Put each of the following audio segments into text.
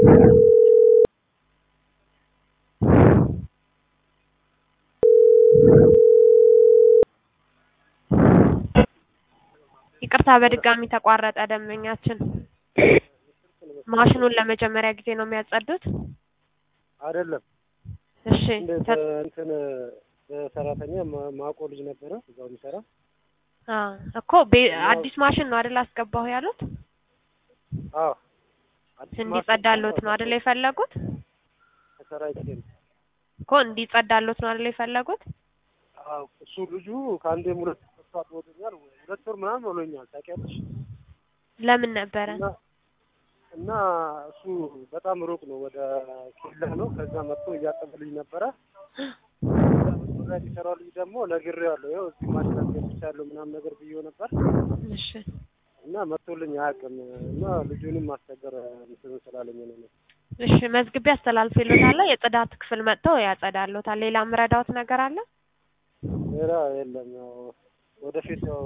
ይቅርታ በድጋሚ ተቋረጠ ደንበኛችን። ማሽኑን ለመጀመሪያ ጊዜ ነው የሚያጸዱት? አይደለም እሺ እንደ ተ- እንትን በሰራተኛ ማ- ማቆ ልጅ ነበረ እዛው የሚሰራ አ እኮ ቤ- አዲስ ማሽን ነው አይደል አስገባሁ ያሉት? አዎ አዲስ እንዲጸዳሎት ነው አይደል የፈለጉት? ተሰራጭ እኮ እንዲጸዳሎት ነው አይደል የፈለጉት? አዎ እሱ ልጁ ከአንዴም ሁለት ሰዓት ወዶኛል ሁለት ወር ምናምን ሆኖኛል ታውቂያለሽ ለምን ነበረ? እና እና እሱ በጣም ሩቅ ነው ወደ ኬላ ነው ከዛ መጥቶ እያጠበልኝ ነበረ የሚሰራው ልጅ ደግሞ ነግሬዋለሁ ይኸው እዚህ ማሽን አስገብቻለሁ ምናምን ነገር ብዬው ነበር እሺ እና መጥቶልኝ አያውቅም እና ልጁንም ማስቸገር እንትን ስላለኝ ነው እኔ። እሺ መዝግቤ አስተላልፌልዎታለሁ። የጽዳት ክፍል መጥተው ያጸዳልዎታል። ሌላ ምረዳዎት ነገር አለ? ሌላ የለም ያው ወደፊት ያው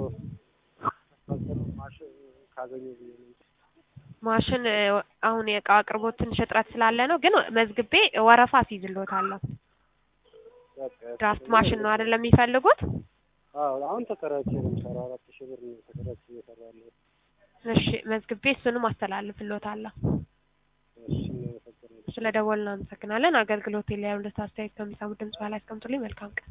ማሽን ካገኙ ብዬ ነው እንጂ ማሽን እ፣ አሁን የእቃ አቅርቦት ትንሽ እጥረት ስላለ ነው፣ ግን መዝግቤ ወረፋ አስይዝልዎታለሁ። በቃ ድራፍት ማሽን ነው አይደለም የሚፈልጉት? አዎ አሁን ተከራይቼ ነው የምሰራው አራት ሺህ ብር ነው ተከራይቼ እየሰራ ያለሁት እሺ መዝግቤ እሱንም አስተላልፍልዎታለሁ። እሺ እናመሰግናለን ስለ ደወልን አመሰግናለን። አገልግሎት ላይ ያሉት አስተያየት ከሚሰሙ ድምጽ በላይ አስቀምጡልኝ። መልካም ቀን